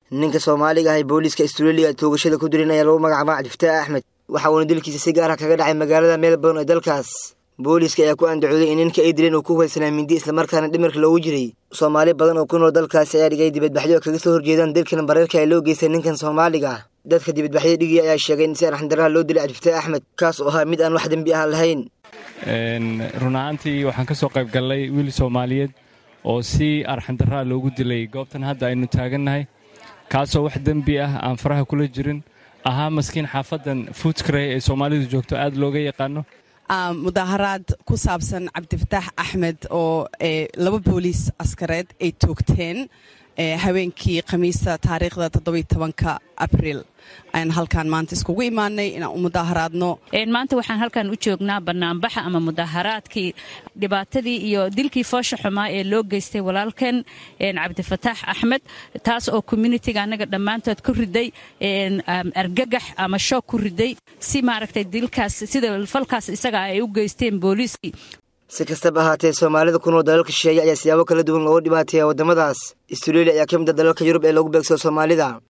ninka soomaaliga ah ee booliiska australia toogashada ku dirin ayaa lagu magacaabaa cabdifataax axmed waxa uuna dilkiisa si gaar ah kaga dhacay magaalada melbourne ee dalkaas booliiska ayaa ku andacooday in ninka ay dileen uu ku hubaysanaa mindi islamarkaana dhimirka loogu jiray soomaali badan oo ku nool dalkaasi ayaa dhigay dibadbaxyo kaga soo horjeedaan dilkan bareerka ee loo geystay ninkan soomaaliga ah dadka dibadbaxyada dhigaya ayaa sheegay in si arxandaraha loo dilay cabdifataax axmed kaas oo ahaa mid aan wax dembi ah lahayn run ahaantii waxaan ka soo qayb gallay wiil soomaaliyeed oo si arxandaraa loogu dilay goobtan hadda aynu taagannahay kaasoo wax dembi ah aan faraha kula jirin ahaa maskiin xaafadan fuudkarey ee soomaalidu joogto aad looga yaqaano mudaaharaad ku saabsan cabdifataax axmed oo laba booliis askareed ay toogteen haweenkii khamiista taariikhda toddobiy tobanka abriil ayaan halkaan maanta iskugu imaanay inaan u mudaaharaadno maanta waxaan halkan u joognaa banaanbaxa ama mudaaharaadkii dhibaatadii iyo dilkii foosha xumaa ee loo geystay walaalkan cabdifataax axmed taas oo communitiga annaga dhammaantood ku riday argagax ama shoog ku riday si maaragtay dilkaas sida falkaas isaga ay u geysteen booliiskii si kastaba ahaatee soomaalida ku nool dalalka shisheeye ayaa siyaabo kala duwan looga dhibaateeya waddamadaas australia ayaa ka mid a dalalka yurub ee lagu beegsado soomaalida